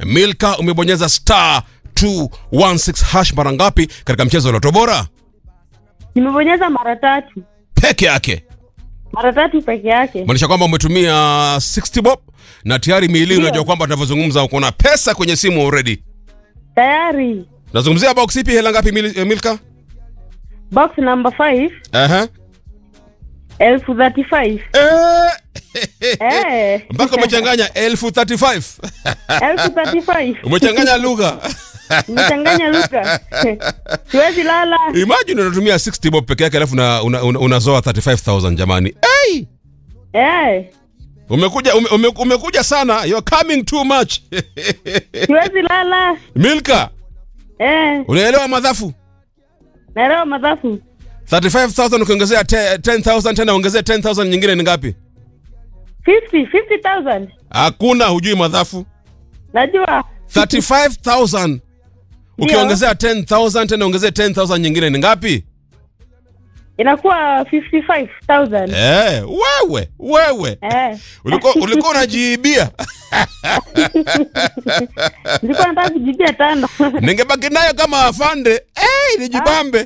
Milka, umebonyeza star 216 hash mara ngapi katika mchezo wa Loto Bora? Nimebonyeza mara tatu, Peke yake. mara tatu peke yake. Maanisha kwamba umetumia 60 bob na tayari miili, Ndio. unajua kwamba tunavyozungumza uko na pesa kwenye simu already. Tayari Nazungumzia box ipi, hela ngapi Mil- eh, Milka? box number 5 Aha. elfu 35 Eh. eh, Mpaka umechanganya elfu 35. elfu 35 Umechanganya lugha. nimechanganya lugha siwezi lala. Imagine unatumia 60 bob peke yake alafu una, una, una, unazoa 35000 jamani. Hey! Eh, Umekuja ume, ume, umekuja sana. You're coming too much. siwezi lala. Milka, Eh, unaelewa madhafu? naelewa madhafu 35000 ukiongezea te- 10000 tena ongezea 10000 nyingine ni ngapi? 50 50000 Hakuna, hujui madhafu. najua 35000 ukiongezea 10000 tena ongezea 10000 nyingine ni ngapi? inakuwa 55000 Eh, wewe, wewe. eh, Ulikuwa ulikuwa unajiibia. nilikuwa nataka kujibia tano Ningebaki nayo kama afande. Eh, nijibambe.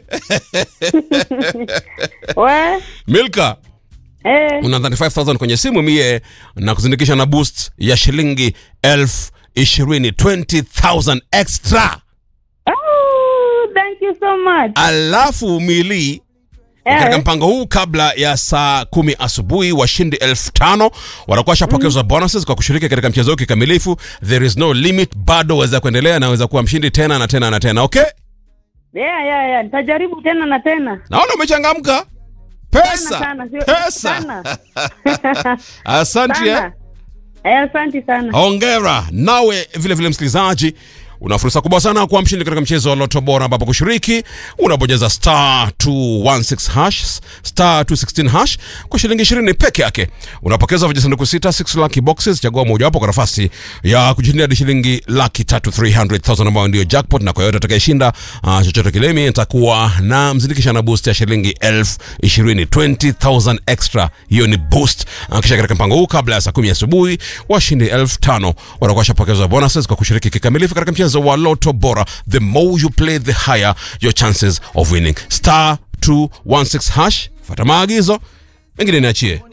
we Milka, eh, una 35000 kwenye simu mie na kuzindikisha na boost ya shilingi elfu ishirini 20000 extra oh, thank you so much alafu mili katika eh, mpango huu kabla ya saa kumi asubuhi washindi elfu tano watakuwa washapokezwa bonuses kwa kushiriki katika mchezo huu kikamilifu there is no limit bado waweza kuendelea na waweza kuwa mshindi tena na tena na tena okay yeah, yeah, yeah. nitajaribu tena na tena naona umechangamka pesa sana, sio- pesa sana. asante eh. sana eh, asante sana hongera nawe vile vile msikilizaji una fursa kubwa sana kuwa mshindi katika mchezo wa loto bora ambapo kushiriki unabonyeza star 216 hash star 216 hash kwa shilingi 20 peke yake unapokeza vijisanduku sita 6 lucky boxes chagua mojawapo kwa nafasi ya kujishindia hadi shilingi laki tatu 300000 ambayo ndio jackpot na kwa yote atakayeshinda uh, chochote kile mimi nitakuwa na mzindikisha na boost ya shilingi elfu ishirini 20000 extra hiyo ni boost uh, kisha katika mpango huu kabla ya saa kumi asubuhi washindi elfu tano watakuwa washapokezwa bonuses kwa kushiriki kikamilifu katika mchezo wa loto bora the more you play the higher your chances of winning star 216 hash fata maagizo mengine niachie